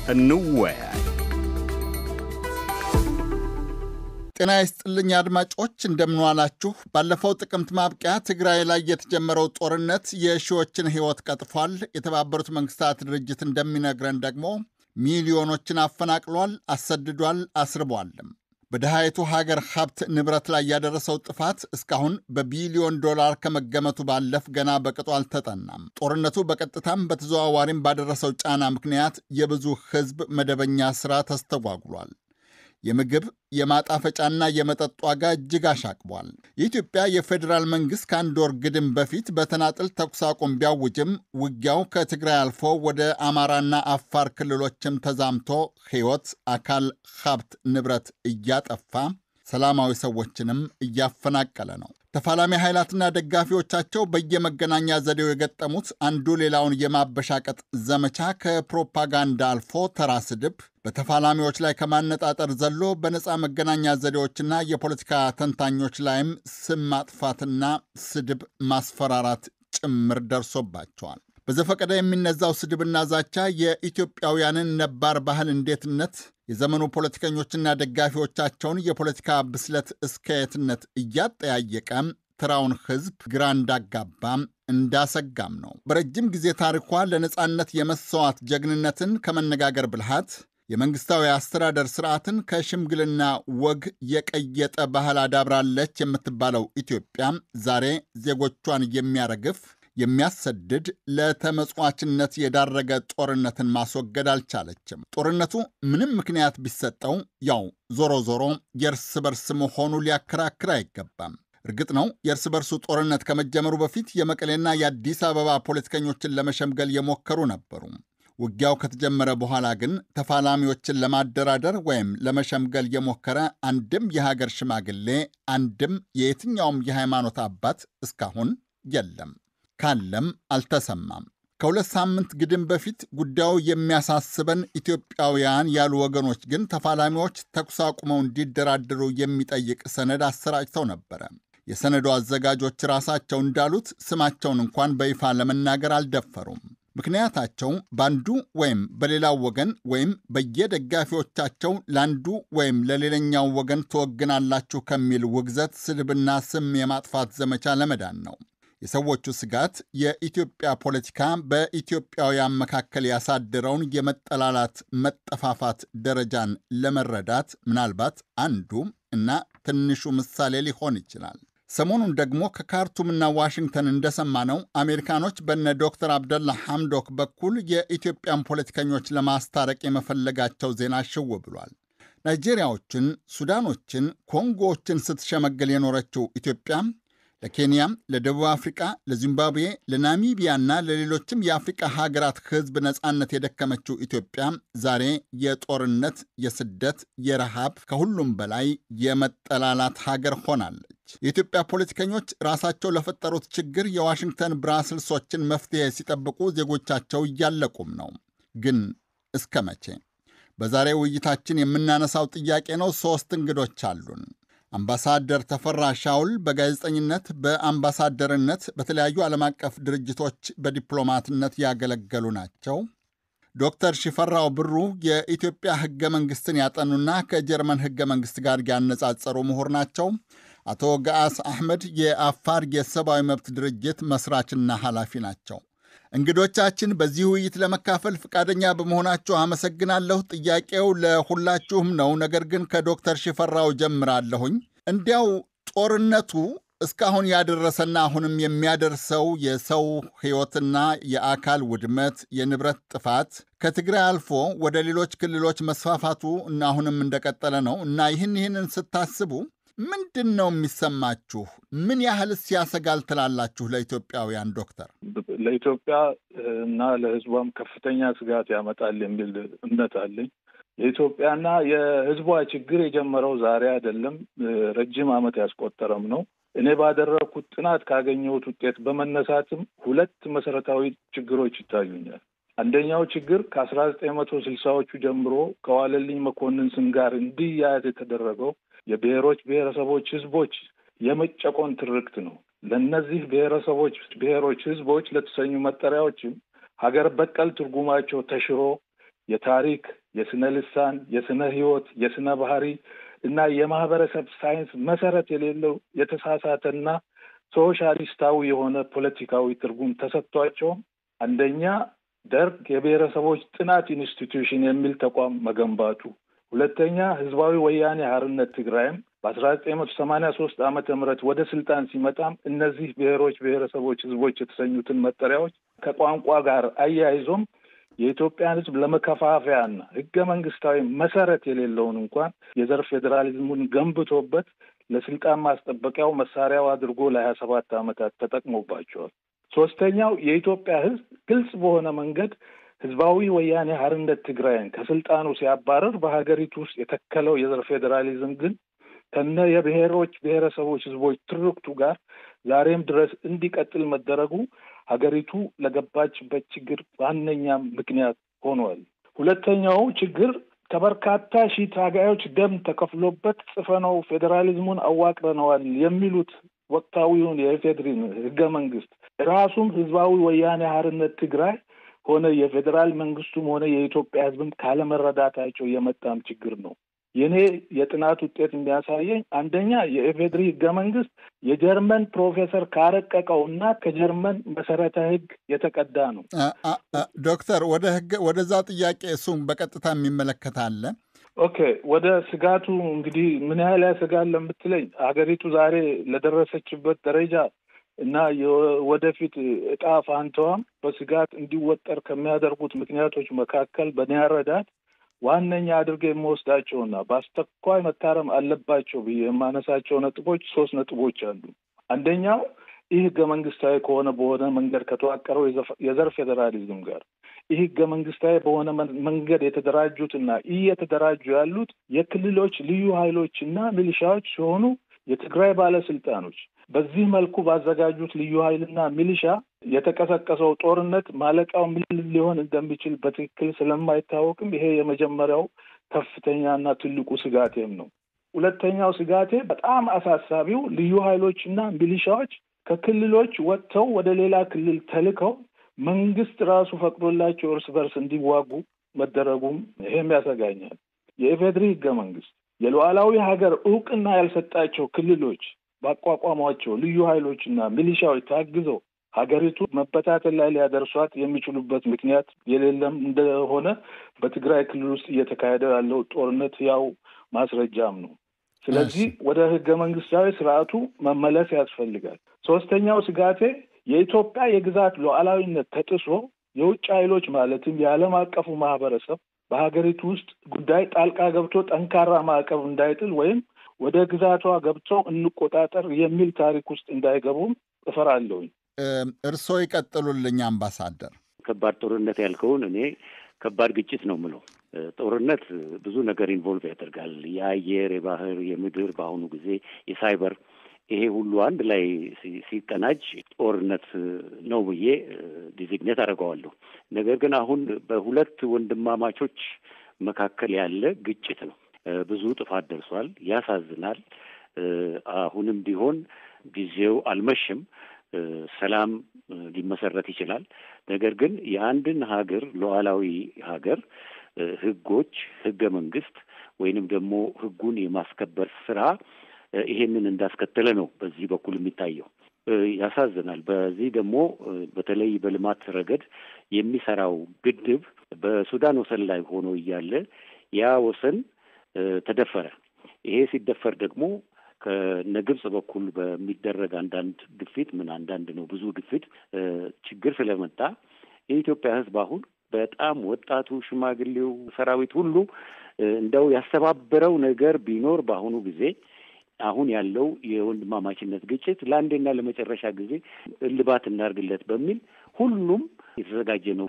እንወያይ። ጤና ይስጥልኝ አድማጮች፣ እንደምንዋላችሁ። ባለፈው ጥቅምት ማብቂያ ትግራይ ላይ የተጀመረው ጦርነት የሺዎችን ሕይወት ቀጥፏል። የተባበሩት መንግስታት ድርጅት እንደሚነግረን ደግሞ ሚሊዮኖችን አፈናቅሏል፣ አሰድዷል፣ አስርቧልም። በድሃይቱ ሀገር ሀብት ንብረት ላይ ያደረሰው ጥፋት እስካሁን በቢሊዮን ዶላር ከመገመቱ ባለፍ ገና በቅጡ አልተጠናም። ጦርነቱ በቀጥታም በተዘዋዋሪም ባደረሰው ጫና ምክንያት የብዙ ሕዝብ መደበኛ ሥራ ተስተጓጉሏል። የምግብ የማጣፈጫና የመጠጥ ዋጋ እጅግ አሻቅቧል። የኢትዮጵያ የፌዴራል መንግሥት ከአንድ ወር ግድም በፊት በተናጥል ተኩስ አቁም ቢያውጅም ውጊያው ከትግራይ አልፎ ወደ አማራና አፋር ክልሎችም ተዛምቶ ሕይወት፣ አካል፣ ሀብት፣ ንብረት እያጠፋ ሰላማዊ ሰዎችንም እያፈናቀለ ነው። ተፋላሚ ኃይላትና ደጋፊዎቻቸው በየመገናኛ ዘዴው የገጠሙት አንዱ ሌላውን የማበሻቀጥ ዘመቻ ከፕሮፓጋንዳ አልፎ ተራ ስድብ በተፋላሚዎች ላይ ከማነጣጠር ዘሎ በነፃ መገናኛ ዘዴዎችና የፖለቲካ ተንታኞች ላይም ስም ማጥፋትና ስድብ ማስፈራራት ጭምር ደርሶባቸዋል። በዘፈቀደ የሚነዛው ስድብና ዛቻ የኢትዮጵያውያንን ነባር ባህል እንዴትነት፣ የዘመኑ ፖለቲከኞችና ደጋፊዎቻቸውን የፖለቲካ ብስለት እስከየትነት እያጠያየቀ ተራውን ሕዝብ ግራ እንዳጋባም እንዳሰጋም ነው። በረጅም ጊዜ ታሪኳ ለነፃነት የመሰዋት ጀግንነትን ከመነጋገር ብልሃት የመንግሥታዊ አስተዳደር ስርዓትን ከሽምግልና ወግ የቀየጠ ባህል አዳብራለች የምትባለው ኢትዮጵያ ዛሬ ዜጎቿን የሚያረግፍ የሚያሰድድ ለተመጽዋችነት የዳረገ ጦርነትን ማስወገድ አልቻለችም። ጦርነቱ ምንም ምክንያት ቢሰጠው ያው ዞሮ ዞሮ የእርስ በርስ መሆኑ ሊያከራክር አይገባም። እርግጥ ነው የእርስ በርሱ ጦርነት ከመጀመሩ በፊት የመቀሌና የአዲስ አበባ ፖለቲከኞችን ለመሸምገል የሞከሩ ነበሩ። ውጊያው ከተጀመረ በኋላ ግን ተፋላሚዎችን ለማደራደር ወይም ለመሸምገል የሞከረ አንድም የሀገር ሽማግሌ፣ አንድም የየትኛውም የሃይማኖት አባት እስካሁን የለም። ካለም አልተሰማም። ከሁለት ሳምንት ግድም በፊት ጉዳዩ የሚያሳስበን ኢትዮጵያውያን ያሉ ወገኖች ግን ተፋላሚዎች ተኩስ አቁመው እንዲደራደሩ የሚጠይቅ ሰነድ አሰራጭተው ነበረ። የሰነዱ አዘጋጆች ራሳቸው እንዳሉት ስማቸውን እንኳን በይፋ ለመናገር አልደፈሩም። ምክንያታቸው በአንዱ ወይም በሌላው ወገን ወይም በየደጋፊዎቻቸው ለአንዱ ወይም ለሌላኛው ወገን ትወግናላችሁ ከሚል ውግዘት፣ ስድብና ስም የማጥፋት ዘመቻ ለመዳን ነው። የሰዎቹ ስጋት የኢትዮጵያ ፖለቲካ በኢትዮጵያውያን መካከል ያሳደረውን የመጠላላት መጠፋፋት ደረጃን ለመረዳት ምናልባት አንዱ እና ትንሹ ምሳሌ ሊሆን ይችላል። ሰሞኑን ደግሞ ከካርቱምና ዋሽንግተን እንደሰማነው አሜሪካኖች በነ ዶክተር አብደላ ሐምዶክ በኩል የኢትዮጵያን ፖለቲከኞች ለማስታረቅ የመፈለጋቸው ዜና ሽው ብሏል። ናይጄሪያዎችን፣ ሱዳኖችን፣ ኮንጎዎችን ስትሸመግል የኖረችው ኢትዮጵያ ለኬንያ፣ ለደቡብ አፍሪቃ፣ ለዚምባብዌ፣ ለናሚቢያና ለሌሎችም የአፍሪቃ ሀገራት ሕዝብ ነፃነት የደከመችው ኢትዮጵያ ዛሬ የጦርነት፣ የስደት፣ የረሃብ ከሁሉም በላይ የመጠላላት ሀገር ሆናለች። የኢትዮጵያ ፖለቲከኞች ራሳቸው ለፈጠሩት ችግር የዋሽንግተን ብራስልሶችን መፍትሄ ሲጠብቁ ዜጎቻቸው እያለቁም ነው። ግን እስከ መቼ? በዛሬ ውይይታችን የምናነሳው ጥያቄ ነው። ሦስት እንግዶች አሉን። አምባሳደር ተፈራ ሻውል በጋዜጠኝነት በአምባሳደርነት በተለያዩ ዓለም አቀፍ ድርጅቶች በዲፕሎማትነት ያገለገሉ ናቸው። ዶክተር ሽፈራው ብሩ የኢትዮጵያ ሕገ መንግሥትን ያጠኑና ከጀርመን ሕገ መንግሥት ጋር ያነጻጸሩ ምሁር ናቸው። አቶ ገአስ አሕመድ የአፋር የሰብአዊ መብት ድርጅት መስራችና ኃላፊ ናቸው። እንግዶቻችን በዚህ ውይይት ለመካፈል ፈቃደኛ በመሆናችሁ አመሰግናለሁ። ጥያቄው ለሁላችሁም ነው። ነገር ግን ከዶክተር ሽፈራው ጀምራለሁኝ። እንዲያው ጦርነቱ እስካሁን ያደረሰና አሁንም የሚያደርሰው የሰው ሕይወትና የአካል ውድመት፣ የንብረት ጥፋት ከትግራይ አልፎ ወደ ሌሎች ክልሎች መስፋፋቱ እና አሁንም እንደቀጠለ ነው እና ይህን ይህንን ስታስቡ ምንድን ነው የሚሰማችሁ? ምን ያህልስ ያሰጋል ትላላችሁ ለኢትዮጵያውያን? ዶክተር ለኢትዮጵያ እና ለሕዝቧም ከፍተኛ ስጋት ያመጣል የሚል እምነት አለኝ። የኢትዮጵያና የሕዝቧ ችግር የጀመረው ዛሬ አይደለም፣ ረጅም ዓመት ያስቆጠረም ነው። እኔ ባደረግኩት ጥናት ካገኘሁት ውጤት በመነሳትም ሁለት መሰረታዊ ችግሮች ይታዩኛል። አንደኛው ችግር ከአስራ ዘጠኝ መቶ ስልሳዎቹ ጀምሮ ከዋለልኝ መኮንን ስም ጋር እንዲያያዝ የተደረገው የብሔሮች ብሔረሰቦች ህዝቦች የመጨቆን ትርክት ነው። ለእነዚህ ብሔረሰቦች ብሔሮች ህዝቦች ለተሰኙ መጠሪያዎችም ሀገር በቀል ትርጉማቸው ተሽሮ የታሪክ፣ የስነ ልሳን፣ የስነ ህይወት፣ የስነ ባህሪ እና የማህበረሰብ ሳይንስ መሰረት የሌለው የተሳሳተና ሶሻሊስታዊ የሆነ ፖለቲካዊ ትርጉም ተሰጥቷቸው አንደኛ ደርግ የብሔረሰቦች ጥናት ኢንስቲትዩሽን የሚል ተቋም መገንባቱ፣ ሁለተኛ ህዝባዊ ወያኔ ሓርነት ትግራይም በአስራ ዘጠኝ መቶ ሰማኒያ ሶስት ዓመተ ምህረት ወደ ስልጣን ሲመጣም እነዚህ ብሔሮች፣ ብሔረሰቦች፣ ህዝቦች የተሰኙትን መጠሪያዎች ከቋንቋ ጋር አያይዞም የኢትዮጵያን ህዝብ ለመከፋፈያና ህገ መንግስታዊ መሰረት የሌለውን እንኳን የዘር ፌዴራሊዝሙን ገንብቶበት ለስልጣን ማስጠበቂያው መሳሪያው አድርጎ ለሀያ ሰባት ዓመታት ተጠቅሞባቸዋል። ሶስተኛው የኢትዮጵያ ህዝብ ግልጽ በሆነ መንገድ ህዝባዊ ወያኔ ሓርነት ትግራይን ከስልጣኑ ሲያባረር በሀገሪቱ ውስጥ የተከለው የዘር ፌዴራሊዝም ግን ከነ የብሔሮች ብሔረሰቦች ህዝቦች ትርክቱ ጋር ዛሬም ድረስ እንዲቀጥል መደረጉ ሀገሪቱ ለገባችበት ችግር ዋነኛ ምክንያት ሆኗል። ሁለተኛው ችግር ከበርካታ ሺህ ታጋዮች ደም ተከፍሎበት ጽፈነው ፌዴራሊዝሙን አዋቅረነዋል የሚሉት ወቅታዊውን የኢፌድሪን ህገ መንግስት ራሱም ህዝባዊ ወያኔ ሓርነት ትግራይ ሆነ የፌዴራል መንግስቱም ሆነ የኢትዮጵያ ህዝብም ካለመረዳታቸው የመጣም ችግር ነው። የኔ የጥናት ውጤት የሚያሳየኝ አንደኛ የኢፌድሪ ህገ መንግስት የጀርመን ፕሮፌሰር ካረቀቀው እና ከጀርመን መሰረተ ህግ የተቀዳ ነው። ዶክተር ወደ ህግ ወደዛ ጥያቄ እሱም በቀጥታ የሚመለከት አለ። ኦኬ ወደ ስጋቱ እንግዲህ ምን ያህል ያሰጋል ለምትለኝ ሀገሪቱ ዛሬ ለደረሰችበት ደረጃ እና ወደፊት እጣ ፋንታዋም በስጋት እንዲወጠር ከሚያደርጉት ምክንያቶች መካከል በእኔ አረዳድ ዋነኛ አድርገ የምወስዳቸውና በአስቸኳይ መታረም አለባቸው ብዬ የማነሳቸው ነጥቦች ሶስት ነጥቦች አሉ። አንደኛው ይህ ህገ መንግስታዊ ከሆነ በሆነ መንገድ ከተዋቀረው የዘር ፌዴራሊዝም ጋር ይህ ህገ መንግስታዊ በሆነ መንገድ የተደራጁትና እየተደራጁ ያሉት የክልሎች ልዩ ኃይሎች እና ሚሊሻዎች ሲሆኑ የትግራይ ባለስልጣኖች በዚህ መልኩ ባዘጋጁት ልዩ ኃይልና ሚሊሻ የተቀሰቀሰው ጦርነት ማለቂያው ምን ሊሆን እንደሚችል በትክክል ስለማይታወቅም ይሄ የመጀመሪያው ከፍተኛና ትልቁ ስጋቴም ነው። ሁለተኛው ስጋቴ በጣም አሳሳቢው ልዩ ኃይሎችና ሚሊሻዎች ከክልሎች ወጥተው ወደ ሌላ ክልል ተልከው መንግስት ራሱ ፈቅዶላቸው እርስ በርስ እንዲዋጉ መደረጉም ይሄም ያሰጋኛል። የኢፌድሪ ህገ መንግስት የሉዓላዊ ሀገር እውቅና ያልሰጣቸው ክልሎች ባቋቋሟቸው ልዩ ኃይሎችና ሚሊሻዎች ታግዘው ሀገሪቱ መበታተን ላይ ሊያደርሷት የሚችሉበት ምክንያት የሌለም እንደሆነ በትግራይ ክልል ውስጥ እየተካሄደ ያለው ጦርነት ያው ማስረጃም ነው። ስለዚህ ወደ ህገ መንግስታዊ ስርዓቱ መመለስ ያስፈልጋል። ሶስተኛው ስጋቴ የኢትዮጵያ የግዛት ሉዓላዊነት ተጥሶ የውጭ ኃይሎች ማለትም የዓለም አቀፉ ማህበረሰብ በሀገሪቱ ውስጥ ጉዳይ ጣልቃ ገብቶ ጠንካራ ማዕቀብ እንዳይጥል ወይም ወደ ግዛቷ ገብተው እንቆጣጠር የሚል ታሪክ ውስጥ እንዳይገቡም እፈራለሁኝ። እርስዎ ይቀጥሉልኝ አምባሳደር። ከባድ ጦርነት ያልከውን እኔ ከባድ ግጭት ነው የምለው። ጦርነት ብዙ ነገር ኢንቮልቭ ያደርጋል። የአየር፣ የባህር፣ የምድር በአሁኑ ጊዜ የሳይበር ይሄ ሁሉ አንድ ላይ ሲቀናጅ ጦርነት ነው ብዬ ዲዚግኔት አደርገዋለሁ። ነገር ግን አሁን በሁለት ወንድማማቾች መካከል ያለ ግጭት ነው። ብዙ ጥፋት ደርሷል። ያሳዝናል። አሁንም ቢሆን ጊዜው አልመሽም። ሰላም ሊመሰረት ይችላል። ነገር ግን የአንድን ሀገር ሉዓላዊ ሀገር ሕጎች ሕገ መንግስት ወይንም ደግሞ ሕጉን የማስከበር ስራ ይሄንን እንዳስከተለ ነው በዚህ በኩል የሚታየው። ያሳዝናል። በዚህ ደግሞ በተለይ በልማት ረገድ የሚሰራው ግድብ በሱዳን ወሰን ላይ ሆኖ እያለ ያ ወሰን ተደፈረ። ይሄ ሲደፈር ደግሞ ከነ ግብጽ በኩል በሚደረግ አንዳንድ ግፊት ምን አንዳንድ ነው ብዙ ግፊት ችግር ስለመጣ የኢትዮጵያ ሕዝብ አሁን በጣም ወጣቱ፣ ሽማግሌው፣ ሰራዊት ሁሉ እንደው ያስተባበረው ነገር ቢኖር በአሁኑ ጊዜ አሁን ያለው የወንድማማችነት ግጭት ለአንዴና ለመጨረሻ ጊዜ እልባት እናድርግለት በሚል ሁሉም የተዘጋጀ ነው።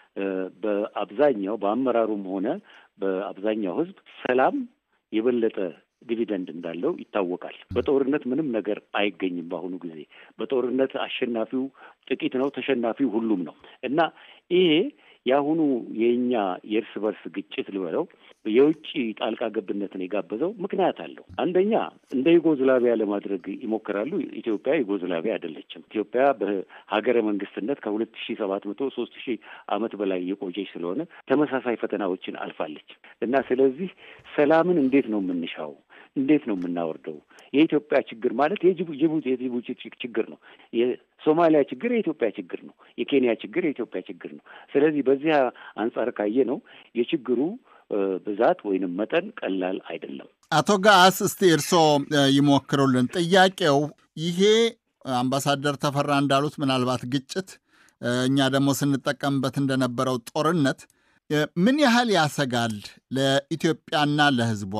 በአብዛኛው በአመራሩም ሆነ በአብዛኛው ሕዝብ ሰላም የበለጠ ዲቪደንድ እንዳለው ይታወቃል። በጦርነት ምንም ነገር አይገኝም። በአሁኑ ጊዜ በጦርነት አሸናፊው ጥቂት ነው፣ ተሸናፊው ሁሉም ነው እና ይሄ የአሁኑ የእኛ የእርስ በርስ ግጭት ልበለው የውጭ ጣልቃ ገብነትን የጋበዘው ምክንያት አለው። አንደኛ እንደ ዩጎዝላቪያ ለማድረግ ይሞክራሉ። ኢትዮጵያ ዩጎዝላቪያ አይደለችም። ኢትዮጵያ በሀገረ መንግስትነት ከሁለት ሺ ሰባት መቶ ሶስት ሺህ ዓመት በላይ የቆየች ስለሆነ ተመሳሳይ ፈተናዎችን አልፋለች እና ስለዚህ ሰላምን እንዴት ነው የምንሻው? እንዴት ነው የምናወርደው? የኢትዮጵያ ችግር ማለት የጅቡቲ የጅቡቲ ችግር ነው። የሶማሊያ ችግር የኢትዮጵያ ችግር ነው። የኬንያ ችግር የኢትዮጵያ ችግር ነው። ስለዚህ በዚህ አንጻር ካየ ነው የችግሩ ብዛት ወይንም መጠን ቀላል አይደለም። አቶ ጋስ እስቲ እርስዎ ይሞክሩልን። ጥያቄው ይሄ አምባሳደር ተፈራ እንዳሉት ምናልባት ግጭት እኛ ደግሞ ስንጠቀምበት እንደነበረው ጦርነት ምን ያህል ያሰጋል ለኢትዮጵያና ለሕዝቧ?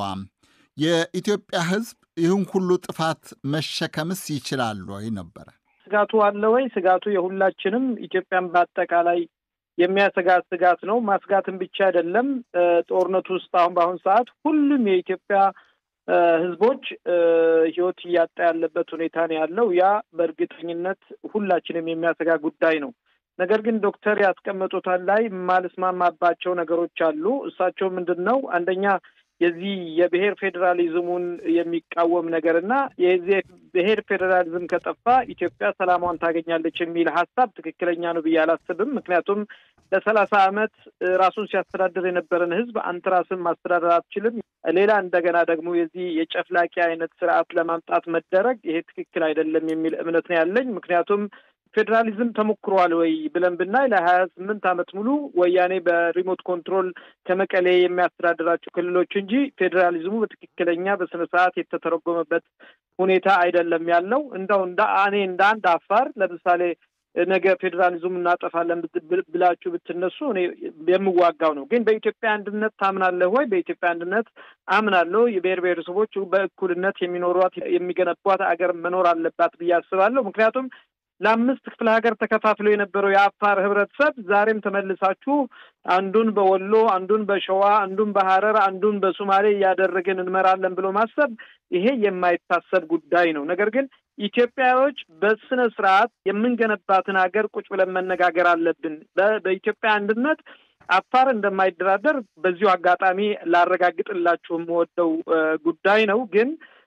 የኢትዮጵያ ሕዝብ ይህን ሁሉ ጥፋት መሸከምስ ይችላል ወይ ነበረ ስጋቱ አለ ወይ? ስጋቱ የሁላችንም ኢትዮጵያን በአጠቃላይ የሚያሰጋ ስጋት ነው። ማስጋትን ብቻ አይደለም። ጦርነቱ ውስጥ አሁን በአሁኑ ሰዓት ሁሉም የኢትዮጵያ ህዝቦች ህይወት እያጣ ያለበት ሁኔታ ነው ያለው። ያ በእርግጠኝነት ሁላችንም የሚያሰጋ ጉዳይ ነው። ነገር ግን ዶክተር ያስቀመጡታል ላይ የማልስማማባቸው ነገሮች አሉ። እሳቸው ምንድን ነው አንደኛ የዚህ የብሔር ፌዴራሊዝሙን የሚቃወም ነገር እና የዚህ ብሔር ፌዴራሊዝም ከጠፋ ኢትዮጵያ ሰላሟን ታገኛለች የሚል ሀሳብ ትክክለኛ ነው ብዬ አላስብም። ምክንያቱም ለሰላሳ ዓመት ራሱን ሲያስተዳድር የነበረን ህዝብ አንተ ራስን ማስተዳደር አትችልም። ሌላ እንደገና ደግሞ የዚህ የጨፍላቂ አይነት ስርዓት ለማምጣት መደረግ ይሄ ትክክል አይደለም የሚል እምነት ነው ያለኝ። ምክንያቱም ፌዴራሊዝም ተሞክሯል ወይ ብለን ብናይ ለሀያ ስምንት ዓመት ሙሉ ወያኔ በሪሞት ኮንትሮል ከመቀሌ የሚያስተዳድራቸው ክልሎች እንጂ ፌዴራሊዝሙ በትክክለኛ በስነ ስርዓት የተተረጎመበት ሁኔታ አይደለም ያለው። እንደው እንደ እኔ እንደ አንድ አፋር ለምሳሌ ነገ ፌዴራሊዝሙ እናጠፋለን ብላችሁ ብትነሱ እኔ የምዋጋው ነው። ግን በኢትዮጵያ አንድነት ታምናለህ ወይ? በኢትዮጵያ አንድነት አምናለሁ። የብሔር ብሔረሰቦች በእኩልነት የሚኖሯት የሚገነቧት አገር መኖር አለባት ብዬ አስባለሁ። ምክንያቱም ለአምስት ክፍለ ሀገር ተከፋፍሎ የነበረው የአፋር ህብረተሰብ ዛሬም ተመልሳችሁ አንዱን በወሎ አንዱን በሸዋ አንዱን በሀረር አንዱን በሶማሌ እያደረግን እንመራለን ብሎ ማሰብ ይሄ የማይታሰብ ጉዳይ ነው። ነገር ግን ኢትዮጵያዎች በስነ ስርዓት የምንገነባትን ሀገር ቁጭ ብለን መነጋገር አለብን። በኢትዮጵያ አንድነት አፋር እንደማይደራደር በዚሁ አጋጣሚ ላረጋግጥላችሁ የምወደው ጉዳይ ነው። ግን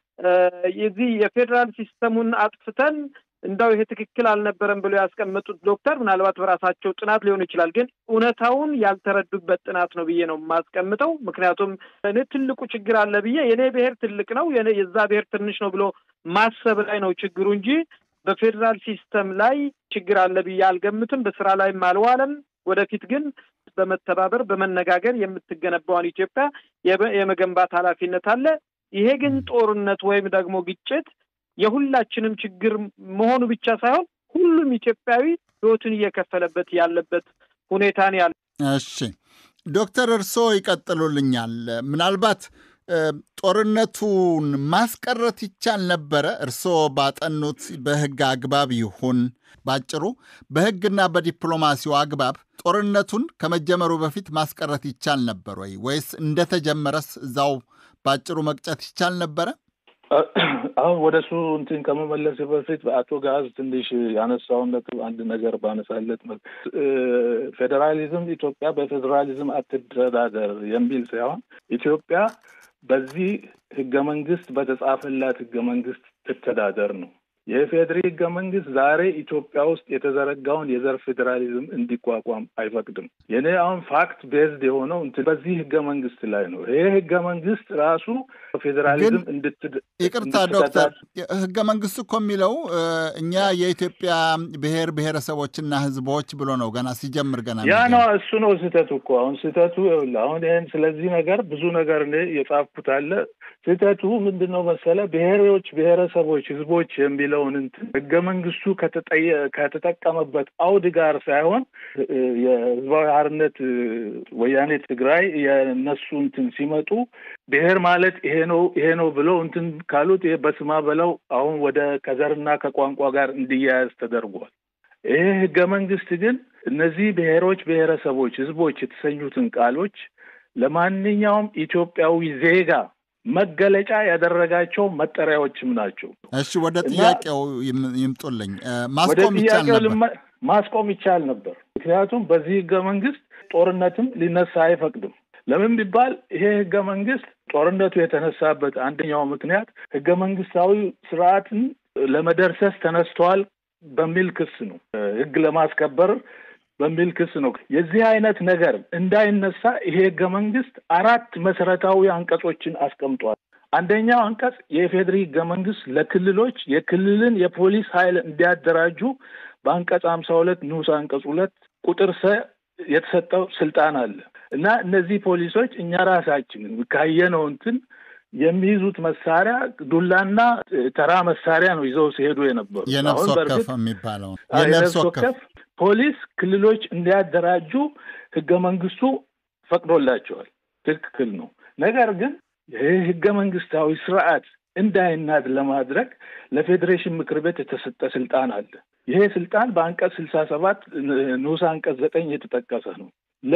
የዚህ የፌዴራል ሲስተሙን አጥፍተን እንዳው ይሄ ትክክል አልነበረም ብሎ ያስቀመጡት ዶክተር ምናልባት በራሳቸው ጥናት ሊሆን ይችላል፣ ግን እውነታውን ያልተረዱበት ጥናት ነው ብዬ ነው የማስቀምጠው። ምክንያቱም እኔ ትልቁ ችግር አለ ብዬ የእኔ ብሔር ትልቅ ነው የዛ ብሔር ትንሽ ነው ብሎ ማሰብ ላይ ነው ችግሩ እንጂ በፌዴራል ሲስተም ላይ ችግር አለ ብዬ አልገምትም። በስራ ላይም አልዋለም። ወደፊት ግን በመተባበር በመነጋገር የምትገነባውን ኢትዮጵያ የመገንባት ኃላፊነት አለ። ይሄ ግን ጦርነት ወይም ደግሞ ግጭት የሁላችንም ችግር መሆኑ ብቻ ሳይሆን ሁሉም ኢትዮጵያዊ ሕይወቱን እየከፈለበት ያለበት ሁኔታ ነው ያለ። እሺ ዶክተር እርስዎ ይቀጥሉልኛል። ምናልባት ጦርነቱን ማስቀረት ይቻል ነበረ? እርስዎ ባጠኑት በሕግ አግባብ ይሁን ባጭሩ በሕግና በዲፕሎማሲው አግባብ ጦርነቱን ከመጀመሩ በፊት ማስቀረት ይቻል ነበር ወይ? ወይስ እንደተጀመረስ እዛው ባጭሩ መቅጨት ይቻል ነበረ? አሁን ወደ እሱ እንትን ከመመለስ በፊት አቶ ጋዝ ትንሽ ያነሳውን ነጥብ አንድ ነገር ባነሳለት ፌዴራሊዝም ኢትዮጵያ በፌዴራሊዝም አትደራደር የሚል ሳይሆን ኢትዮጵያ በዚህ ህገ መንግስት በተጻፈላት ህገ መንግስት ትተዳደር ነው። የኢፌዴሪ ህገ መንግስት ዛሬ ኢትዮጵያ ውስጥ የተዘረጋውን የዘር ፌዴራሊዝም እንዲቋቋም አይፈቅድም። የኔ አሁን ፋክት ቤዝድ የሆነው በዚህ ህገ መንግስት ላይ ነው። ይሄ ህገ መንግስት ራሱ ፌዴራሊዝም እንድት ይቅርታ ዶክተር፣ ህገ መንግስቱ እኮ የሚለው እኛ የኢትዮጵያ ብሔር ብሔረሰቦችና ህዝቦች ብሎ ነው ገና ሲጀምር ገና ያ ነው እሱ ነው ስህተቱ እኮ አሁን ስህተቱ ይኸውልህ አሁን ይህን ስለዚህ ነገር ብዙ ነገር እኔ የጻፍኩት አለ ስህተቱ ምንድን ነው መሰለ ብሔሮች ብሔረሰቦች ህዝቦች የሚለውን እንትን ህገ መንግስቱ ከተጠቀመበት አውድ ጋር ሳይሆን የህዝባዊ ሓርነት ወያኔ ትግራይ የእነሱ እንትን ሲመጡ ብሔር ማለት ይሄ ነው ይሄ ነው ብለው እንትን ካሉት ይሄ በስማ በለው አሁን ወደ ከዘርና ከቋንቋ ጋር እንዲያያዝ ተደርጓል። ይሄ ህገ መንግስት ግን እነዚህ ብሔሮች ብሔረሰቦች ህዝቦች የተሰኙትን ቃሎች ለማንኛውም ኢትዮጵያዊ ዜጋ መገለጫ ያደረጋቸው መጠሪያዎችም ናቸው። እሺ ወደ ጥያቄው ይምጡልኝ። ማስቆም ይቻል ነበር ማስቆም ይቻል ነበር። ምክንያቱም በዚህ ህገ መንግስት ጦርነትም ሊነሳ አይፈቅድም። ለምን ቢባል ይሄ ህገ መንግስት ጦርነቱ የተነሳበት አንደኛው ምክንያት ህገ መንግስታዊ ስርዓትን ለመደርሰስ ተነስተዋል በሚል ክስ ነው። ህግ ለማስከበር በሚል ክስ ነው። የዚህ አይነት ነገር እንዳይነሳ ይሄ ህገ መንግስት አራት መሰረታዊ አንቀጾችን አስቀምጧል። አንደኛው አንቀጽ የኢፌዴሪ ህገ መንግስት ለክልሎች የክልልን የፖሊስ ኃይል እንዲያደራጁ በአንቀጽ ሀምሳ ሁለት ንዑስ አንቀጽ ሁለት ቁጥር ሰ የተሰጠው ስልጣን አለ እና እነዚህ ፖሊሶች እኛ ራሳችን ካየነው እንትን የሚይዙት መሳሪያ ዱላና ተራ መሳሪያ ነው ይዘው ሲሄዱ የነበሩ የነፍስ ወከፍ የሚባለው የነፍስ ወከፍ ፖሊስ ክልሎች እንዲያደራጁ ህገ መንግስቱ ፈቅዶላቸዋል። ትክክል ነው። ነገር ግን ይህ ህገ መንግስታዊ ስርዓት እንዳይናድ ለማድረግ ለፌዴሬሽን ምክር ቤት የተሰጠ ስልጣን አለ። ይሄ ስልጣን በአንቀጽ ስልሳ ሰባት ንዑስ አንቀጽ ዘጠኝ የተጠቀሰ ነው።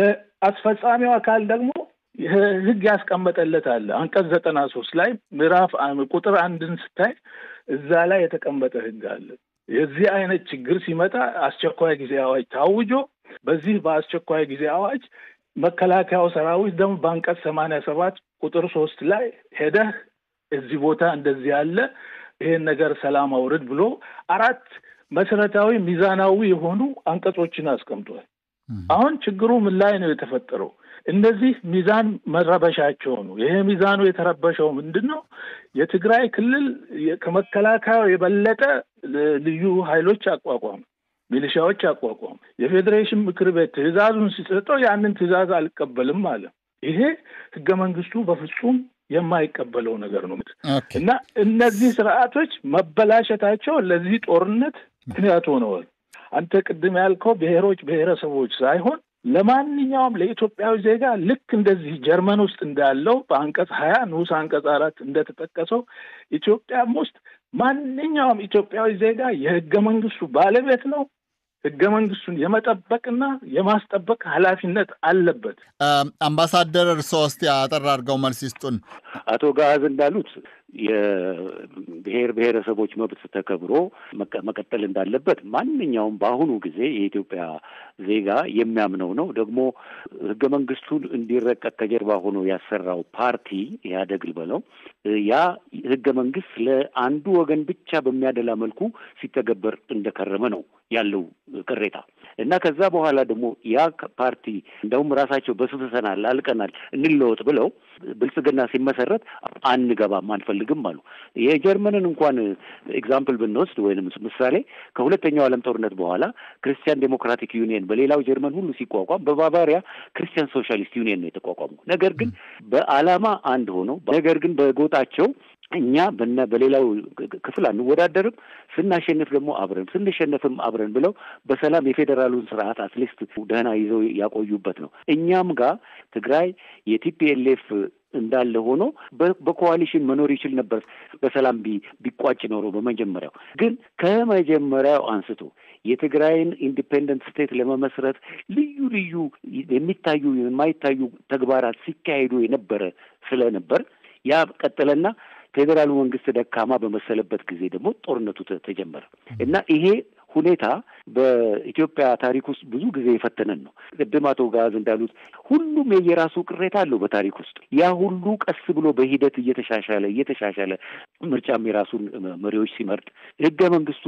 ለአስፈጻሚው አካል ደግሞ ህግ ያስቀመጠለት አለ። አንቀጽ ዘጠና ሶስት ላይ ምዕራፍ ቁጥር አንድን ስታይ እዛ ላይ የተቀመጠ ህግ አለ። የዚህ አይነት ችግር ሲመጣ አስቸኳይ ጊዜ አዋጅ ታውጆ በዚህ በአስቸኳይ ጊዜ አዋጅ መከላከያው ሰራዊት ደግሞ በአንቀጽ ሰማንያ ሰባት ቁጥር ሶስት ላይ ሄደህ እዚህ ቦታ እንደዚህ ያለ ይሄን ነገር ሰላም አውርድ ብሎ አራት መሰረታዊ ሚዛናዊ የሆኑ አንቀጾችን አስቀምጧል። አሁን ችግሩ ምን ላይ ነው የተፈጠረው? እነዚህ ሚዛን መረበሻቸው ነው። ይሄ ሚዛኑ የተረበሸው ምንድን ነው? የትግራይ ክልል ከመከላከያው የበለጠ ልዩ ኃይሎች አቋቋም፣ ሚሊሻዎች አቋቋም። የፌዴሬሽን ምክር ቤት ትዕዛዙን ሲሰጠው ያንን ትዕዛዝ አልቀበልም አለ። ይሄ ህገ መንግስቱ በፍጹም የማይቀበለው ነገር ነው እና እነዚህ ስርዓቶች መበላሸታቸው ለዚህ ጦርነት ምክንያት ሆነዋል። አንተ ቅድም ያልከው ብሔሮች ብሔረሰቦች ሳይሆን ለማንኛውም ለኢትዮጵያዊ ዜጋ ልክ እንደዚህ ጀርመን ውስጥ እንዳለው በአንቀጽ ሀያ ንዑስ አንቀጽ አራት እንደተጠቀሰው ኢትዮጵያም ውስጥ ማንኛውም ኢትዮጵያዊ ዜጋ የህገ መንግስቱ ባለቤት ነው። ህገ መንግስቱን የመጠበቅና የማስጠበቅ ኃላፊነት አለበት። አምባሳደር እርስዎ እስቲ አጠር አድርገው መልስ ይስጡን። አቶ ጋዝ እንዳሉት የብሔር ብሔረሰቦች መብት ተከብሮ መቀጠል እንዳለበት ማንኛውም በአሁኑ ጊዜ የኢትዮጵያ ዜጋ የሚያምነው ነው። ደግሞ ህገ መንግስቱን እንዲረቀቅ ከጀርባ ሆኖ ያሰራው ፓርቲ ኢህአዴግ ልበለው ያ ህገ መንግስት ለአንዱ ወገን ብቻ በሚያደላ መልኩ ሲተገበር እንደከረመ ነው ያለው ቅሬታ እና ከዛ በኋላ ደግሞ ያ ፓርቲ እንደውም ራሳቸው በስብሰናል አልቀናል እንለወጥ ብለው ብልጽግና ሲመሰረት አንገባም አንፈልግም አሉ። የጀርመንን እንኳን ኤግዛምፕል ብንወስድ ወይም ምሳሌ ከሁለተኛው ዓለም ጦርነት በኋላ ክርስቲያን ዴሞክራቲክ ዩኒየን በሌላው ጀርመን ሁሉ ሲቋቋም በባቫሪያ ክርስቲያን ሶሻሊስት ዩኒየን ነው የተቋቋሙ። ነገር ግን በዓላማ አንድ ሆነው ነገር ግን በጎጣቸው እኛ በነ በሌላው ክፍል አንወዳደርም፣ ስናሸንፍ ደግሞ አብረን ስንሸነፍም አብረን ብለው በሰላም የፌዴራሉን ስርዓት አትሊስት ደህና ይዘው ያቆዩበት ነው። እኛም ጋር ትግራይ የቲፒኤልኤፍ እንዳለ ሆኖ በኮዋሊሽን መኖር ይችል ነበር በሰላም ቢቋጭ ኖሮ። በመጀመሪያው ግን ከመጀመሪያው አንስቶ የትግራይን ኢንዲፔንደንት ስቴት ለመመስረት ልዩ ልዩ የሚታዩ የማይታዩ ተግባራት ሲካሄዱ የነበረ ስለነበር ያ ቀጠለና ፌዴራሉ መንግስት ደካማ በመሰለበት ጊዜ ደግሞ ጦርነቱ ተጀመረ እና ይሄ ሁኔታ በኢትዮጵያ ታሪክ ውስጥ ብዙ ጊዜ የፈተነን ነው። ቅድም አቶ ጋዝ እንዳሉት ሁሉም የየራሱ ቅሬታ አለው በታሪክ ውስጥ። ያ ሁሉ ቀስ ብሎ በሂደት እየተሻሻለ እየተሻሻለ ምርጫም የራሱን መሪዎች ሲመርጥ ህገ መንግስቱ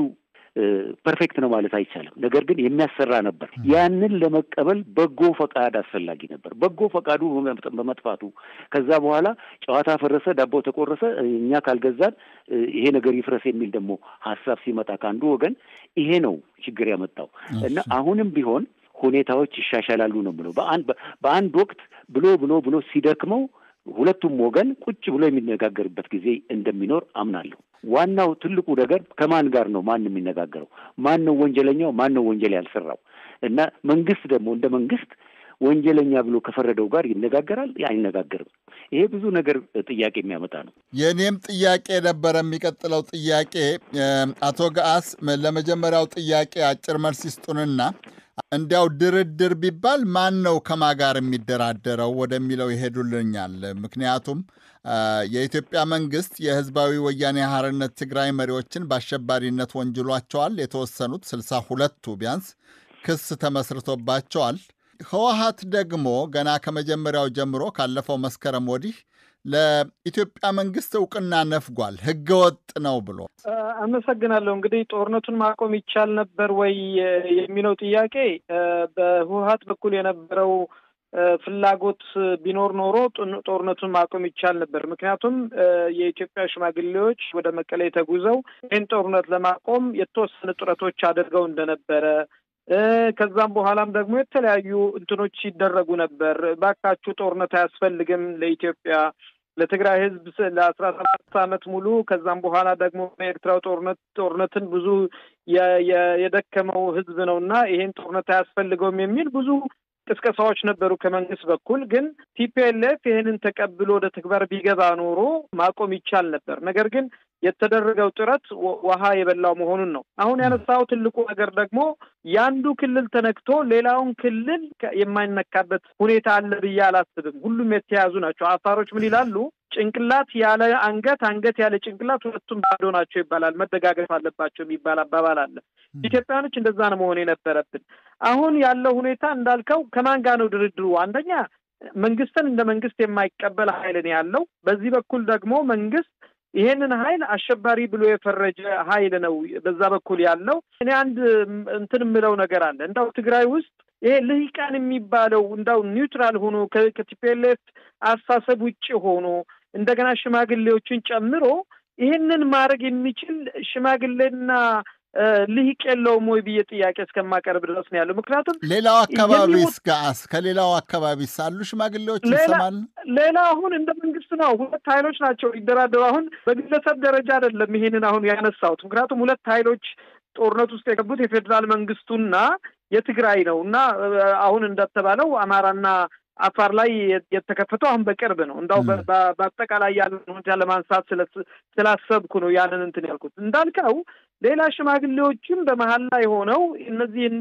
ፐርፌክት ነው ማለት አይቻልም። ነገር ግን የሚያሰራ ነበር። ያንን ለመቀበል በጎ ፈቃድ አስፈላጊ ነበር። በጎ ፈቃዱ በመጥፋቱ ከዛ በኋላ ጨዋታ ፈረሰ፣ ዳቦ ተቆረሰ፣ እኛ ካልገዛን ይሄ ነገር ይፍረስ የሚል ደግሞ ሀሳብ ሲመጣ ከአንዱ ወገን ይሄ ነው ችግር ያመጣው እና አሁንም ቢሆን ሁኔታዎች ይሻሻላሉ ነው ብሎ በአንድ በአንድ ወቅት ብሎ ብሎ ብሎ ሲደክመው ሁለቱም ወገን ቁጭ ብሎ የሚነጋገርበት ጊዜ እንደሚኖር አምናለሁ። ዋናው ትልቁ ነገር ከማን ጋር ነው ማን የሚነጋገረው? ማን ነው ወንጀለኛው? ማን ነው ወንጀል ያልሰራው? እና መንግስት ደግሞ እንደ መንግስት ወንጀለኛ ብሎ ከፈረደው ጋር ይነጋገራል? አይነጋገርም? ይሄ ብዙ ነገር ጥያቄ የሚያመጣ ነው። የእኔም ጥያቄ ነበረ። የሚቀጥለው ጥያቄ አቶ ገአስ ለመጀመሪያው ጥያቄ አጭር መልስ ይስጡንና እንዲያው ድርድር ቢባል ማን ነው ከማ ጋር የሚደራደረው ወደሚለው ይሄዱልኛል። ምክንያቱም የኢትዮጵያ መንግስት የህዝባዊ ወያኔ ሓርነት ትግራይ መሪዎችን በአሸባሪነት ወንጅሏቸዋል። የተወሰኑት ስልሳ ሁለቱ ቢያንስ ክስ ተመስርቶባቸዋል። ህወሀት ደግሞ ገና ከመጀመሪያው ጀምሮ ካለፈው መስከረም ወዲህ ለኢትዮጵያ መንግስት እውቅና ነፍጓል፣ ህገወጥ ነው ብሎ። አመሰግናለሁ። እንግዲህ ጦርነቱን ማቆም ይቻል ነበር ወይ የሚለው ጥያቄ በህወሀት በኩል የነበረው ፍላጎት ቢኖር ኖሮ ጦርነቱን ማቆም ይቻል ነበር። ምክንያቱም የኢትዮጵያ ሽማግሌዎች ወደ መቀሌ ተጉዘው ይህን ጦርነት ለማቆም የተወሰኑ ጥረቶች አድርገው እንደነበረ ከዛም በኋላም ደግሞ የተለያዩ እንትኖች ሲደረጉ ነበር። ባካችሁ ጦርነት አያስፈልግም ለኢትዮጵያ ለትግራይ ህዝብ ለአስራ ሰባት ዓመት ሙሉ ከዛም በኋላ ደግሞ በኤርትራው ጦርነት ጦርነትን ብዙ የደከመው ህዝብ ነው እና ይሄን ጦርነት አያስፈልገውም የሚል ብዙ ቅስቀሳዎች ነበሩ ከመንግስት በኩል። ግን ቲፒኤልኤፍ ይህንን ተቀብሎ ወደ ተግባር ቢገባ ኖሮ ማቆም ይቻል ነበር። ነገር ግን የተደረገው ጥረት ውሃ የበላው መሆኑን ነው። አሁን ያነሳው ትልቁ ነገር ደግሞ የአንዱ ክልል ተነክቶ ሌላውን ክልል የማይነካበት ሁኔታ አለ ብዬ አላስብም። ሁሉም የተያዙ ናቸው። አፋሮች ምን ይላሉ? ጭንቅላት ያለ አንገት፣ አንገት ያለ ጭንቅላት ሁለቱም ባዶ ናቸው ይባላል። መደጋገፍ አለባቸው የሚባል አባባል አለ። ኢትዮጵያኖች እንደዛ ነው መሆን የነበረብን። አሁን ያለው ሁኔታ እንዳልከው ከማን ጋር ነው ድርድሩ? አንደኛ መንግስትን እንደ መንግስት የማይቀበል ኃይል ነው ያለው። በዚህ በኩል ደግሞ መንግስት ይሄንን ኃይል አሸባሪ ብሎ የፈረጀ ኃይል ነው በዛ በኩል ያለው። እኔ አንድ እንትን የምለው ነገር አለ እንዳው ትግራይ ውስጥ ይሄ ልሂቃን የሚባለው እንዳው ኒውትራል ሆኖ ከቲፒኤልኤፍ አስተሳሰብ ውጭ ሆኖ እንደገና ሽማግሌዎችን ጨምሮ ይህንን ማድረግ የሚችል ሽማግሌና ልሂቅ የለውም ወይ ብዬ ጥያቄ እስከማቀርብ ድረስ ነው ያለው። ምክንያቱም ሌላው አካባቢ እስጋስ ከሌላው አካባቢ ሳሉ ሽማግሌዎች ይሰማል። ሌላ አሁን እንደ መንግስት ነው ሁለት ኃይሎች ናቸው ሊደራደሩ። አሁን በግለሰብ ደረጃ አይደለም ይሄንን አሁን ያነሳሁት። ምክንያቱም ሁለት ኃይሎች ጦርነት ውስጥ የገቡት የፌዴራል መንግስቱና የትግራይ ነው እና አሁን እንደተባለው አማራና አፋር ላይ የተከፈተው አሁን በቅርብ ነው። እንዳው በአጠቃላይ ያለን ሁኔታ ለማንሳት ስላሰብኩ ነው ያንን እንትን ያልኩት። እንዳልከው ሌላ ሽማግሌዎችም በመሀል ላይ ሆነው እነዚህን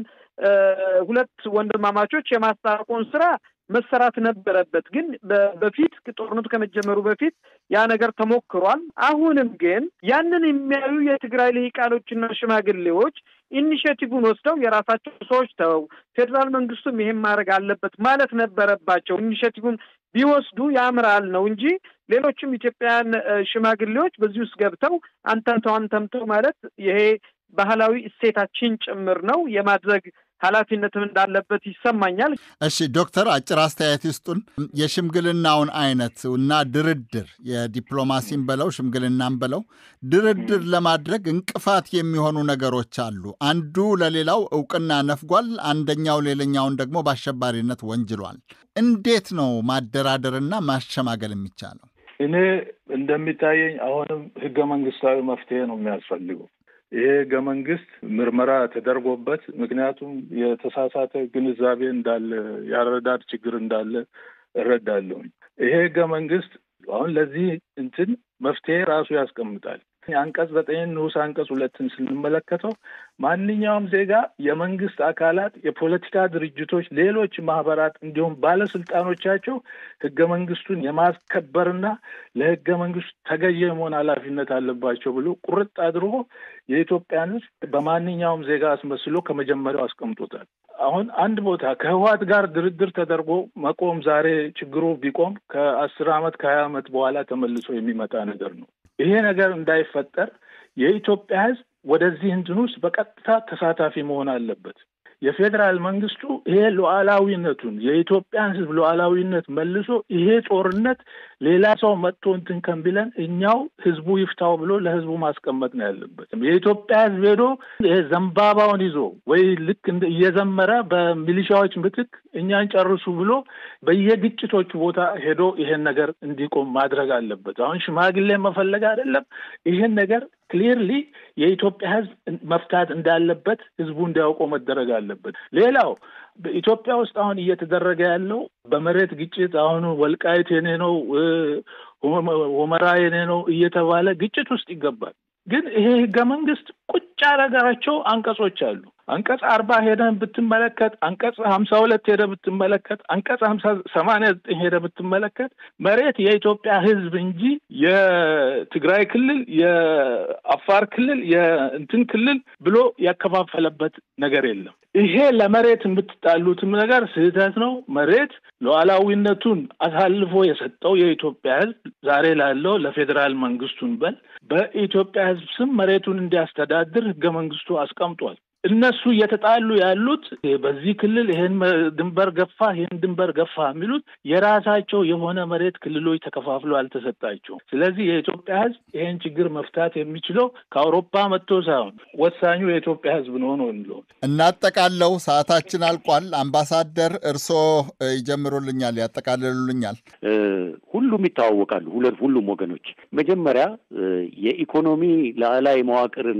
ሁለት ወንድማማቾች የማስታረቁን ስራ መሰራት ነበረበት። ግን በፊት ጦርነቱ ከመጀመሩ በፊት ያ ነገር ተሞክሯል። አሁንም ግን ያንን የሚያዩ የትግራይ ልሂቃኖችና ሽማግሌዎች ኢኒሽቲቭን ወስደው የራሳቸው ሰዎች ተው ፌዴራል መንግስቱም ይሄን ማድረግ አለበት ማለት ነበረባቸው። ኢኒሽቲቭን ቢወስዱ ያምራል ነው እንጂ ሌሎችም ኢትዮጵያውያን ሽማግሌዎች በዚህ ውስጥ ገብተው አንተምተው አንተምተው ማለት ይሄ ባህላዊ እሴታችን ጭምር ነው የማድረግ ኃላፊነትም እንዳለበት ይሰማኛል። እሺ ዶክተር አጭር አስተያየት ይስጡን። የሽምግልናውን አይነት እና ድርድር የዲፕሎማሲን በለው ሽምግልናን በለው ድርድር ለማድረግ እንቅፋት የሚሆኑ ነገሮች አሉ። አንዱ ለሌላው እውቅና ነፍጓል፣ አንደኛው ሌላኛውን ደግሞ በአሸባሪነት ወንጅሏል። እንዴት ነው ማደራደርና ማሸማገል የሚቻለው? እኔ እንደሚታየኝ አሁንም ህገ መንግስታዊ መፍትሄ ነው የሚያስፈልገው። ይሄ ህገ መንግስት ምርመራ ተደርጎበት ምክንያቱም የተሳሳተ ግንዛቤ እንዳለ ያረዳድ ችግር እንዳለ እረዳለሁኝ። ይሄ ህገ መንግስት አሁን ለዚህ እንትን መፍትሄ ራሱ ያስቀምጣል። አንቀጽ ዘጠኝ ንዑስ አንቀጽ ሁለትን ስንመለከተው ማንኛውም ዜጋ የመንግስት አካላት፣ የፖለቲካ ድርጅቶች፣ ሌሎች ማህበራት እንዲሁም ባለስልጣኖቻቸው ህገ መንግስቱን የማስከበርና ለህገ መንግስቱ ተገዥ የመሆን ኃላፊነት አለባቸው ብሎ ቁርጥ አድርጎ የኢትዮጵያን ህዝብ በማንኛውም ዜጋ አስመስሎ ከመጀመሪያው አስቀምጦታል። አሁን አንድ ቦታ ከህወሓት ጋር ድርድር ተደርጎ መቆም ዛሬ ችግሩ ቢቆም ከአስር አመት ከሀያ አመት በኋላ ተመልሶ የሚመጣ ነገር ነው። ይሄ ነገር እንዳይፈጠር የኢትዮጵያ ህዝብ ወደዚህ እንትን ውስጥ በቀጥታ ተሳታፊ መሆን አለበት። የፌዴራል መንግስቱ ይሄ ሉዓላዊነቱን የኢትዮጵያን ህዝብ ሉዓላዊነት መልሶ ይሄ ጦርነት ሌላ ሰው መጥቶ እንትን ከንቢለን እኛው ህዝቡ ይፍታው ብሎ ለህዝቡ ማስቀመጥ ነው ያለበት። የኢትዮጵያ ህዝብ ሄዶ ይሄ ዘንባባውን ይዞ ወይ ልክ እየዘመረ በሚሊሻዎች ምትክ እኛን ጨርሱ ብሎ በየግጭቶቹ ቦታ ሄዶ ይሄን ነገር እንዲቆም ማድረግ አለበት። አሁን ሽማግሌ መፈለግ አይደለም። ይሄን ነገር ክሊርሊ የኢትዮጵያ ህዝብ መፍታት እንዳለበት ህዝቡ እንዲያውቀው መደረግ አለበት። ሌላው በኢትዮጵያ ውስጥ አሁን እየተደረገ ያለው በመሬት ግጭት አሁኑ ወልቃይት የኔ ነው፣ ሁመራ የኔ ነው እየተባለ ግጭት ውስጥ ይገባል። ግን ይሄ ህገ መንግስት ቁጭ ያደረጋቸው አንቀጾች አሉ። አንቀጽ አርባ ሄደን ብትመለከት፣ አንቀጽ ሀምሳ ሁለት ሄደ ብትመለከት፣ አንቀጽ ሀምሳ ሰማንያ ዘጠኝ ሄደ ብትመለከት መሬት የኢትዮጵያ ሕዝብ እንጂ የትግራይ ክልል የአፋር ክልል የእንትን ክልል ብሎ ያከፋፈለበት ነገር የለም። ይሄ ለመሬት የምትጣሉትም ነገር ስህተት ነው። መሬት ሉዓላዊነቱን አሳልፎ የሰጠው የኢትዮጵያ ሕዝብ ዛሬ ላለው ለፌዴራል መንግስቱን በል በኢትዮጵያ ሕዝብ ስም መሬቱን እንዲያስተዳድር ህገ መንግስቱ አስቀምጧል። እነሱ እየተጣሉ ያሉት በዚህ ክልል ይሄን ድንበር ገፋ ይሄን ድንበር ገፋ የሚሉት የራሳቸው የሆነ መሬት ክልሎች ተከፋፍሎ አልተሰጣቸውም። ስለዚህ የኢትዮጵያ ህዝብ ይሄን ችግር መፍታት የሚችለው ከአውሮፓ መጥቶ ሳይሆን ወሳኙ የኢትዮጵያ ህዝብ ነው ነው የሚለው። እናጠቃለው። ሰዓታችን አልቋል። አምባሳደር እርስዎ ይጀምሩልኛል፣ ያጠቃልሉልኛል። ሁሉም ይተዋወቃሉ። ሁለት ሁሉም ወገኖች መጀመሪያ የኢኮኖሚ ላዕላይ መዋቅርን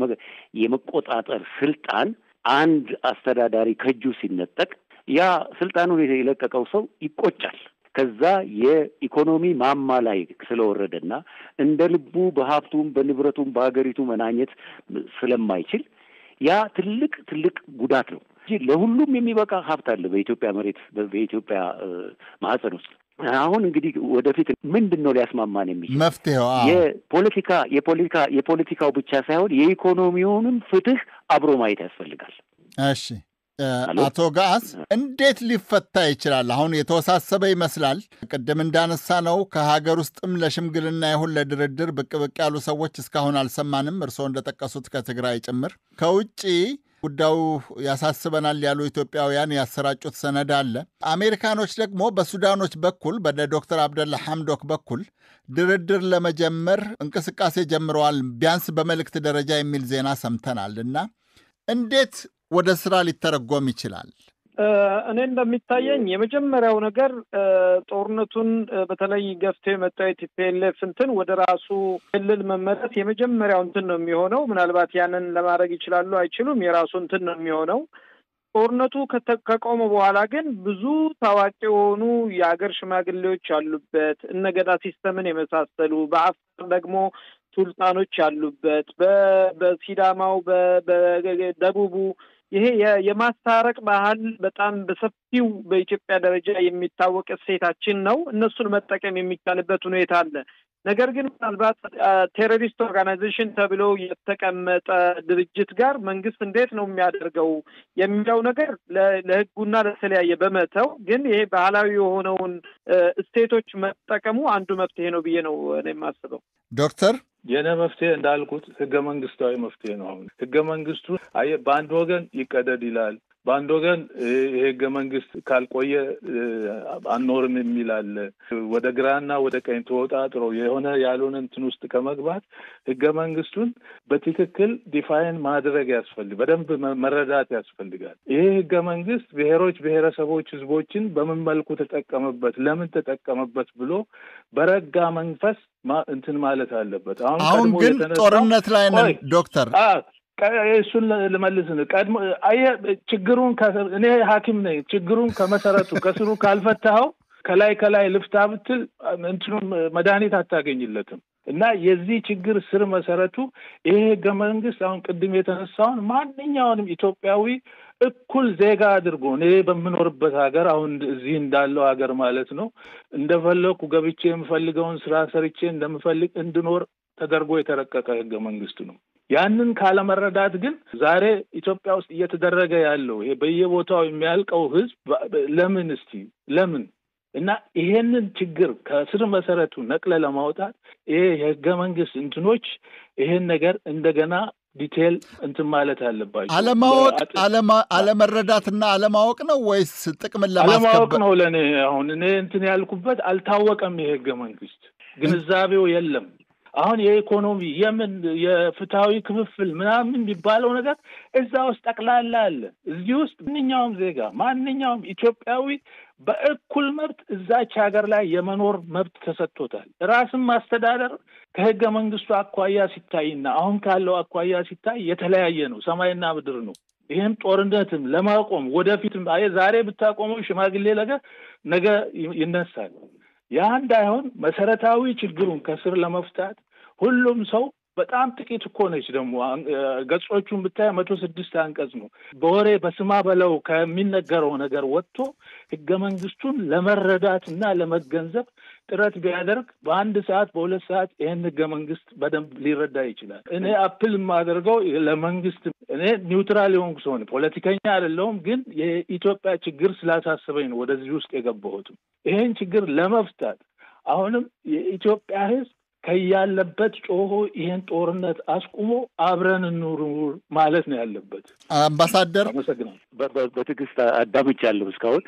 የመቆጣጠር ስልጣን አንድ አስተዳዳሪ ከእጁ ሲነጠቅ ያ ስልጣኑን የለቀቀው ሰው ይቆጫል። ከዛ የኢኮኖሚ ማማ ላይ ስለወረደና እንደ ልቡ በሀብቱም በንብረቱም በሀገሪቱ መናኘት ስለማይችል ያ ትልቅ ትልቅ ጉዳት ነው እንጂ ለሁሉም የሚበቃ ሀብት አለ በኢትዮጵያ መሬት በኢትዮጵያ ማህፀን ውስጥ። አሁን እንግዲህ ወደፊት ምንድን ነው ሊያስማማን የሚችል መፍትሄው? የፖለቲካ የፖለቲካ የፖለቲካው ብቻ ሳይሆን የኢኮኖሚውንም ፍትህ አብሮ ማየት ያስፈልጋል። እሺ አቶ ገአስ እንዴት ሊፈታ ይችላል? አሁን የተወሳሰበ ይመስላል። ቅድም እንዳነሳ ነው ከሀገር ውስጥም ለሽምግልና ይሁን ለድርድር ብቅ ብቅ ያሉ ሰዎች እስካሁን አልሰማንም። እርስዎ እንደጠቀሱት ከትግራይ ጭምር ከውጭ ጉዳዩ ያሳስበናል ያሉ ኢትዮጵያውያን ያሰራጩት ሰነድ አለ። አሜሪካኖች ደግሞ በሱዳኖች በኩል በነ ዶክተር አብደላ ሐምዶክ በኩል ድርድር ለመጀመር እንቅስቃሴ ጀምረዋል፣ ቢያንስ በመልእክት ደረጃ የሚል ዜና ሰምተናል እና እንዴት ወደ ስራ ሊተረጎም ይችላል? እኔ እንደሚታየኝ የመጀመሪያው ነገር ጦርነቱን በተለይ ገፍቶ የመጣው የቲፒኤልኤፍ እንትን ወደ ራሱ ክልል መመለስ የመጀመሪያው እንትን ነው የሚሆነው። ምናልባት ያንን ለማድረግ ይችላሉ አይችሉም፣ የራሱ እንትን ነው የሚሆነው። ጦርነቱ ከቆመ በኋላ ግን ብዙ ታዋቂ የሆኑ የሀገር ሽማግሌዎች ያሉበት እነ ገዳ ሲስተምን የመሳሰሉ በአፋር ደግሞ ሱልጣኖች ያሉበት በሲዳማው በደቡቡ ይሄ የማስታረቅ ባህል በጣም በሰፊው በኢትዮጵያ ደረጃ የሚታወቅ እሴታችን ነው። እነሱን መጠቀም የሚቻልበት ሁኔታ አለ። ነገር ግን ምናልባት ቴሮሪስት ኦርጋናይዜሽን ተብሎ የተቀመጠ ድርጅት ጋር መንግስት እንዴት ነው የሚያደርገው የሚለው ነገር ለሕጉና ለተለያየ በመተው ግን ይሄ ባህላዊ የሆነውን እሴቶች መጠቀሙ አንዱ መፍትሄ ነው ብዬ ነው እኔ የማስበው። ዶክተር የነ መፍትሄ እንዳልኩት ህገ መንግስታዊ መፍትሄ ነው። አሁን ህገ መንግስቱ አየህ በአንድ ወገን ይቀደድ ይላል፣ በአንድ ወገን ይሄ ህገ መንግስት ካልቆየ አንኖርም የሚል አለ። ወደ ግራና ወደ ቀኝ ተወጣጥሮ የሆነ ያልሆነ እንትን ውስጥ ከመግባት ህገ መንግስቱን በትክክል ዲፋይን ማድረግ ያስፈልግ፣ በደንብ መረዳት ያስፈልጋል። ይሄ ህገ መንግስት ብሔሮች፣ ብሔረሰቦች፣ ህዝቦችን በምን መልኩ ተጠቀመበት፣ ለምን ተጠቀመበት ብሎ በረጋ መንፈስ እንትን ማለት አለበት። አሁን ግን ጦርነት ላይ ነን ዶክተር እሱን ልመልስ ቀድሞ አየህ ችግሩን እኔ ሐኪም ነኝ። ችግሩን ከመሰረቱ ከስሩ ካልፈታኸው ከላይ ከላይ ልፍታ ብትል እንትኑን መድኃኒት አታገኝለትም። እና የዚህ ችግር ስር መሰረቱ ይሄ ህገ መንግስት አሁን ቅድም የተነሳውን ማንኛውንም ኢትዮጵያዊ እኩል ዜጋ አድርጎ እኔ በምኖርበት ሀገር አሁን እዚህ እንዳለው ሀገር ማለት ነው እንደፈለኩ ገብቼ የምፈልገውን ስራ ሰርቼ እንደምፈልግ እንድኖር ተደርጎ የተረቀቀ ህገ መንግስት ነው። ያንን ካለመረዳት ግን ዛሬ ኢትዮጵያ ውስጥ እየተደረገ ያለው ይሄ በየቦታው የሚያልቀው ህዝብ ለምን እስቲ ለምን እና ይሄንን ችግር ከስር መሰረቱ ነቅለ ለማውጣት ይሄ የህገ መንግስት እንትኖች ይሄን ነገር እንደገና ዲቴል እንትን ማለት አለባቸው። አለማወቅ አለመረዳትና አለማወቅ ነው ወይስ ጥቅምን አለማወቅ ለማስከበር? ነው? ለእኔ አሁን እኔ እንትን ያልኩበት አልታወቀም። የህገ መንግስት ግንዛቤው የለም። አሁን የኢኮኖሚ የምን የፍትሐዊ ክፍፍል ምናምን የሚባለው ነገር እዛ ውስጥ ጠቅላላ አለ። እዚህ ውስጥ ማንኛውም ዜጋ ማንኛውም ኢትዮጵያዊ በእኩል መብት እዛች ሀገር ላይ የመኖር መብት ተሰጥቶታል። ራስን ማስተዳደር ከህገ መንግስቱ አኳያ ሲታይና አሁን ካለው አኳያ ሲታይ የተለያየ ነው፣ ሰማይና ምድር ነው። ይህም ጦርነትም ለማቆም ወደፊትም አየህ ዛሬ ብታቆመው ሽማግሌ ነገር ነገ ይነሳል። ያ እንዳይሆን መሰረታዊ ችግሩን ከስር ለመፍታት ሁሉም ሰው በጣም ጥቂት እኮ ነች። ደግሞ ገጾቹን ብታይ መቶ ስድስት አንቀጽ ነው። በወሬ በስማ በለው ከሚነገረው ነገር ወጥቶ ህገ መንግስቱን ለመረዳት እና ለመገንዘብ ጥረት ቢያደርግ በአንድ ሰዓት በሁለት ሰዓት ይህን ህገ መንግስት በደንብ ሊረዳ ይችላል። እኔ አፕል የማደርገው ለመንግስት እኔ ኒውትራል የሆንኩ ሰው ነኝ፣ ፖለቲከኛ አይደለሁም። ግን የኢትዮጵያ ችግር ስላሳሰበኝ ነው ወደዚህ ውስጥ የገባሁትም። ይሄን ችግር ለመፍታት አሁንም የኢትዮጵያ ህዝብ ከያለበት ጮሆ ይሄን ጦርነት አስቁሞ አብረን እንኑር ማለት ነው ያለበት። አምባሳደር አመሰግናለሁ። በትዕግስት አዳምጫለሁ እስካሁን።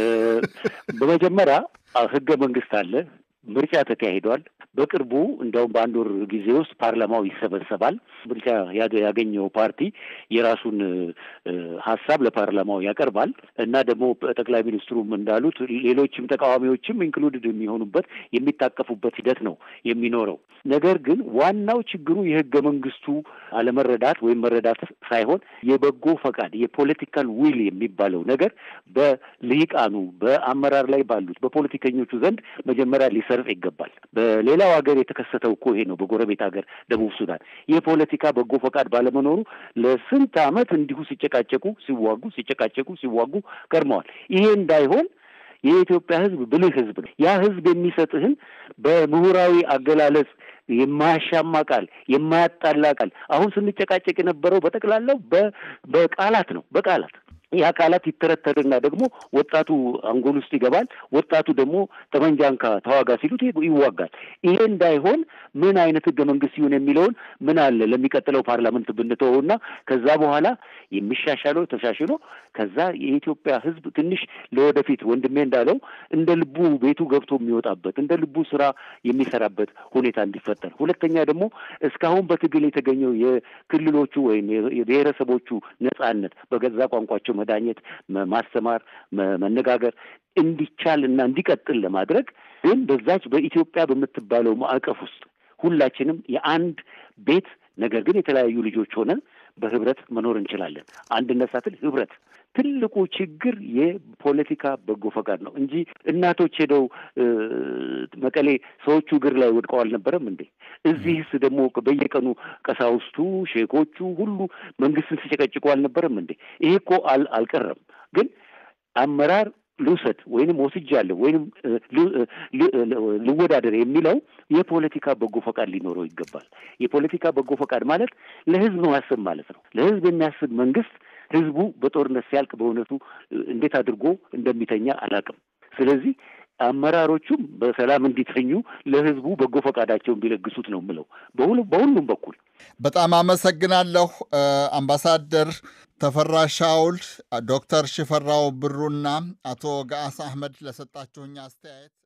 በመጀመሪያ ህገ መንግስት አለ፣ ምርጫ ተካሂዷል። በቅርቡ እንደውም በአንድ ወር ጊዜ ውስጥ ፓርላማው ይሰበሰባል። ምርጫ ያገኘው ፓርቲ የራሱን ሀሳብ ለፓርላማው ያቀርባል እና ደግሞ ጠቅላይ ሚኒስትሩም እንዳሉት ሌሎችም ተቃዋሚዎችም ኢንክሉድድ የሚሆኑበት የሚታቀፉበት ሂደት ነው የሚኖረው። ነገር ግን ዋናው ችግሩ የህገ መንግስቱ አለመረዳት ወይም መረዳት ሳይሆን የበጎ ፈቃድ የፖለቲካል ዊል የሚባለው ነገር በልሂቃኑ በአመራር ላይ ባሉት በፖለቲከኞቹ ዘንድ መጀመሪያ ሊሰርጽ ይገባል። በሌላው ሀገር የተከሰተው እኮ ይሄ ነው። በጎረቤት ሀገር ደቡብ ሱዳን የፖለቲካ በጎ ፈቃድ ባለመኖሩ ለስንት ዓመት እንዲሁ ሲጨቃጨቁ ሲዋጉ ሲጨቃጨቁ ሲዋጉ ከርመዋል። ይሄ እንዳይሆን የኢትዮጵያ ህዝብ ብልህ ህዝብ ነው። ያ ህዝብ የሚሰጥህን በምሁራዊ አገላለጽ የማያሻማ ቃል የማያጣላ ቃል አሁን ስንጨቃጨቅ የነበረው በጠቅላላው በቃላት ነው በቃላት ይህ አካላት ይተረተርና ደግሞ ወጣቱ አንጎል ውስጥ ይገባል። ወጣቱ ደግሞ ጠመንጃንካ ተዋጋ ሲሉት ይዋጋል። ይሄ እንዳይሆን ምን አይነት ህገ መንግስት ይሁን የሚለውን ምን አለ ለሚቀጥለው ፓርላመንት ብንተወውና ከዛ በኋላ የሚሻሻለው ተሻሽሎ ከዛ የኢትዮጵያ ህዝብ ትንሽ ለወደፊት ወንድሜ እንዳለው እንደ ልቡ ቤቱ ገብቶ የሚወጣበት እንደ ልቡ ስራ የሚሰራበት ሁኔታ እንዲፈጠር፣ ሁለተኛ ደግሞ እስካሁን በትግል የተገኘው የክልሎቹ ወይም የብሔረሰቦቹ ነጻነት በገዛ ቋንቋቸው መዳኘት፣ ማስተማር፣ መነጋገር እንዲቻል እና እንዲቀጥል ለማድረግ ግን በዛች በኢትዮጵያ በምትባለው ማዕቀፍ ውስጥ ሁላችንም የአንድ ቤት ነገር ግን የተለያዩ ልጆች ሆነን በህብረት መኖር እንችላለን። አንድነት ሳትል ህብረት ትልቁ ችግር የፖለቲካ በጎ ፈቃድ ነው እንጂ እናቶች ሄደው መቀሌ ሰዎቹ እግር ላይ ወድቀው አልነበረም እንዴ? እዚህስ ደግሞ በየቀኑ ቀሳውስቱ፣ ሼኮቹ ሁሉ መንግስትን ሲጨቀጭቁ አልነበረም እንዴ? ይሄ እኮ አልቀረም። ግን አመራር ልውሰድ ወይንም ወስጃለሁ ወይንም ልወዳደር የሚለው የፖለቲካ በጎ ፈቃድ ሊኖረው ይገባል። የፖለቲካ በጎ ፈቃድ ማለት ለህዝብ ማሰብ ማለት ነው። ለህዝብ የሚያስብ መንግስት ህዝቡ በጦርነት ሲያልቅ በእውነቱ እንዴት አድርጎ እንደሚተኛ አላውቅም። ስለዚህ አመራሮቹም በሰላም እንዲተኙ ለህዝቡ በጎ ፈቃዳቸውን ቢለግሱት ነው የምለው በሁሉም በኩል። በጣም አመሰግናለሁ አምባሳደር ተፈራ ሻውል፣ ዶክተር ሽፈራው ብሩና አቶ ገአስ አህመድ ለሰጣችሁኝ አስተያየት